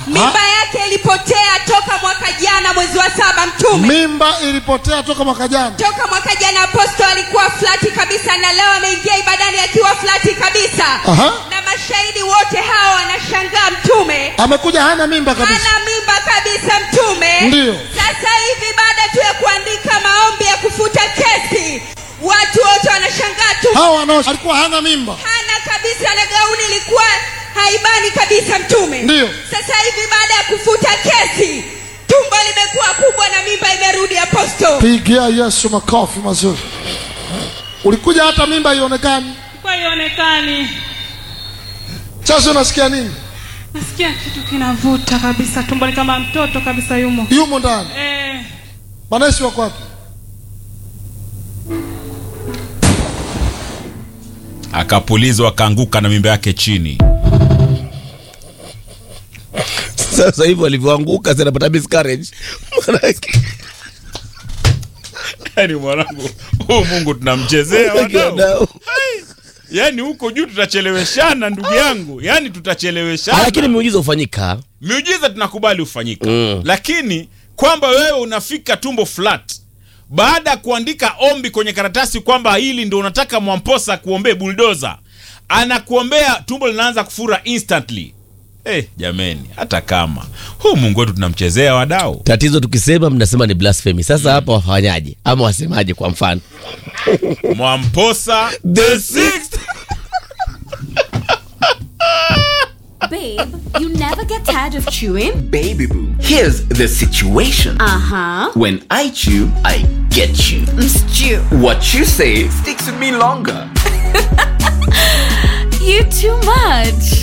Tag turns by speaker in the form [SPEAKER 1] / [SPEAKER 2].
[SPEAKER 1] mimba yake ilipotea toka mwaka jana mwezi wa saba mtume
[SPEAKER 2] mimba ilipotea toka mwaka jana
[SPEAKER 1] toka mwaka jana aposto alikuwa flati kabisa na leo ameingia ibadani akiwa flati kabisa
[SPEAKER 2] Aha.
[SPEAKER 1] na mashahidi wote hawa wanashangaa mtume
[SPEAKER 2] amekuja hana mimba kabisa
[SPEAKER 1] ana mimba kabisa mtume
[SPEAKER 2] Ndiyo.
[SPEAKER 1] sasa hivi baada tu ya kuandika maombi ya kufuta kesi watu wote wanashangaa tu
[SPEAKER 2] hawa wanao alikuwa hana mimba
[SPEAKER 1] hana kabisa na gauni ilikuwa haibani kabisa mtume
[SPEAKER 2] Ndiyo.
[SPEAKER 1] sasa hivi baada ya kufuta kesi tumbo limekuwa kubwa na mimba imerudi aposto
[SPEAKER 2] pigia yesu makofi mazuri ulikuja hata mimba ionekani
[SPEAKER 3] kwa ionekani
[SPEAKER 2] sasa unasikia nini
[SPEAKER 3] nasikia kitu kinavuta kabisa tumboni kama mtoto kabisa yumo
[SPEAKER 2] yumo ndani
[SPEAKER 3] eh,
[SPEAKER 2] manesi wako wapi
[SPEAKER 4] akapulizwa akaanguka na mimba yake chini
[SPEAKER 5] sasa hivi walivyoanguka zinapata miscarriage Manake-
[SPEAKER 4] yani mwanangu huu mungu tunamchezea wadau.
[SPEAKER 5] Wadau.
[SPEAKER 4] yani huko juu tutacheleweshana ndugu yangu yani
[SPEAKER 5] Ah,
[SPEAKER 4] tutacheleweshana
[SPEAKER 5] lakini miujiza hufanyika
[SPEAKER 4] miujiza tunakubali hufanyika
[SPEAKER 5] Mm.
[SPEAKER 4] lakini kwamba wewe unafika tumbo flat baada ya kuandika ombi kwenye karatasi kwamba hili ndo unataka mwamposa kuombee buldoza anakuombea tumbo linaanza kufura instantly Eh, jameni hata kama huu mungu wetu tunamchezea wadau
[SPEAKER 5] tatizo tukisema mnasema ni blasphemy sasa hapa wafanyaje ama wasemaje kwa mfano
[SPEAKER 4] mwamposa
[SPEAKER 5] The sixth.
[SPEAKER 6] Babe, you never get tired of chewing?
[SPEAKER 7] Baby boo, here's the situation.
[SPEAKER 6] Uh huh.
[SPEAKER 7] When I chew, I get you.
[SPEAKER 6] Stew.
[SPEAKER 7] What you say sticks with me longer.
[SPEAKER 6] You too much.